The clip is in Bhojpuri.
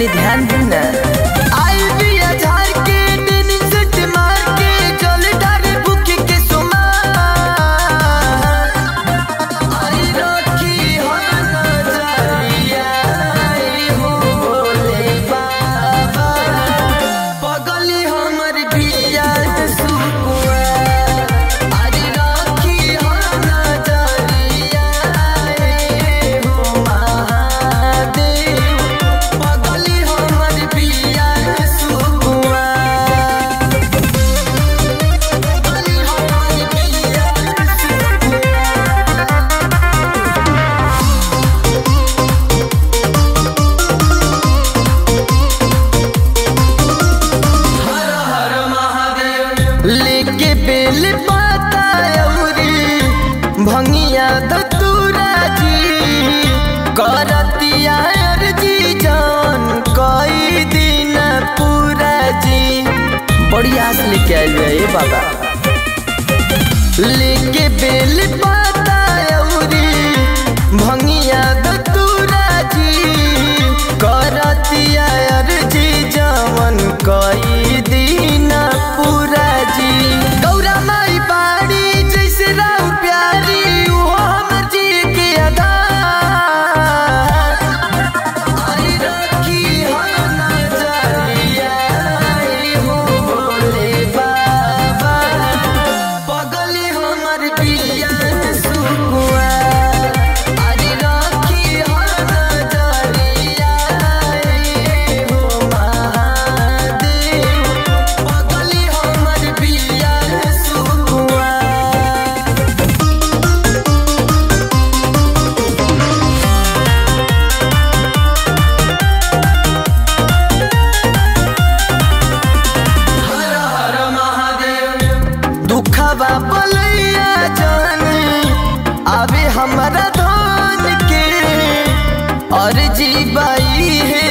तनी ध्यान दी ना आई बिया झार के डेनिम सेट मार के जल डारे भूखे के सुमा आई रखी हो नजरिया आई हो भोले बाबा पगली हमर बिया सुकुआ आई रखी हो नजरिया आई हो महादेव पगली हमर बिया सुकुआ पगली हमर बिया सुकुआ लेके बेल पाता अउरी भंगिया दतूरा जी करतिया अर्जी जान कई दिन पूरा जी बड़ी आस लेके आइल बा ए बाबा लेके बेल पाता अउरी भंगिया दतूरा जी करतिया अर्जी जान कई दिन पूरा जी गौरा माई बाड़ी जैसे राउ प्यारी वो हमर जी के अदा आई रखी हो नजरिया आई हो भोले बाबा पगली हमर पिया सुकुआ आई रखी हो नजरिया आई हो महादेव पगली हमर पिया सुकुआ हर हर महादेव दुखवा बलैया जानी आवे हमरा धन के और जी बाई है